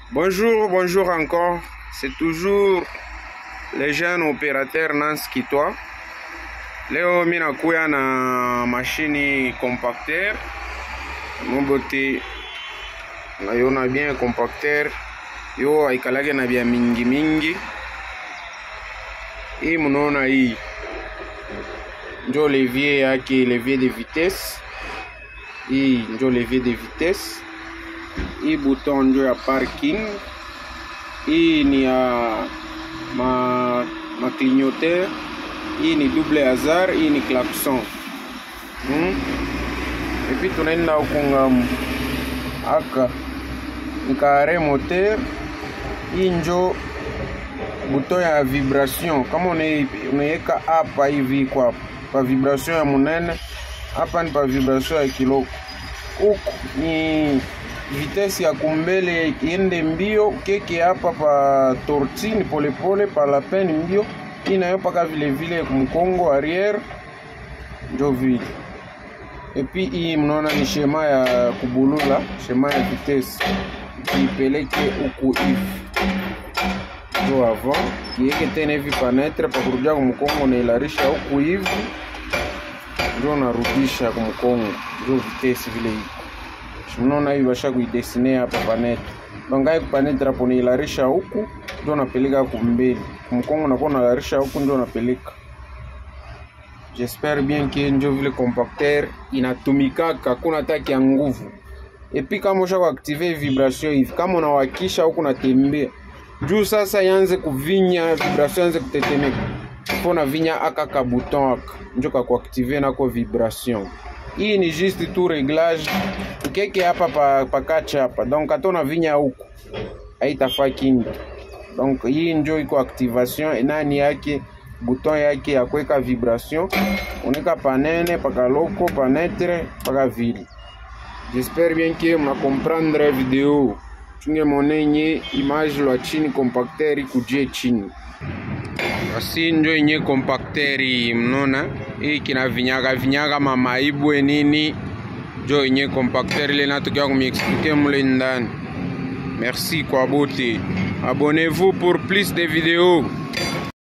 Bonjour, bonjour encore. C'est toujours le jeune opérateur Nance Kitwa. Leo mi nakuya na mashini compacteur mobote nayona bien compacteur yo aikalake na bya mingi mingi. Hii munaona hii njo levier yake, levier de vitesse. Hii njo levier de vitesse. Hii bouton njo ya parking. Hii ni ya ma, ma clignoteur. Hii ni double hazard, hii ni klaxon hmm? Epi tunaenda huku ngamu aka nikare moteur. Hii njo buton ya vibration, kama unaiweka hapa hivi kwa pa vibration ya munene, hapa ni pa vibration ya kiloko. Huku ni vitesi ya kumbele iende mbio, keke hapa pa tortine polepole, pa lapin mbio inayo paka vile vile kumkongo arrière njo vile. Epi hii mnaona ni shema ya kubulula, shema ya vitesi kiipeleke huku hivi njo avant kieke tena hivi panetre pakurudia kumkongo nailarisha huku hivi njo narudisha kumkongo njo vitesi vile hivi mnaona hivi basha kuidesine hapa panetre donc ai panetre hapo nailarisha huku ndio napeleka kumbele kumkongo nakuwa nalarisha huku ndio napeleka j'espère bien que njo vile compacteur inatumikaka kuna taki ya nguvu epi kama usha kuaktive vibration hivi kama unawakisha huku natembea juu sasa yanze kuvinya vibration yanze kutetemeka fo na vinya aka ka bouton aka njo kakuaktive nako vibration hii ni juste tout réglage ukeke hapa pa, pakacha hapa donc hata unavinya huku haitafaa kingi donc hii njo iko activation enani yake bouton yake ya kuweka vibration unika panene pakaloko panetre paka vile j'espère bien que mna comprendre video chunge monenye image lwa chini compacteur ikujie chini basi njo yenye compacteur mnona hii kinavinyaga vinyaga mamaibwe nini njo yenye compacteur ile natukia kumiexplike mule ndani merci kwa bote abonnez-vous pour plus de vidéos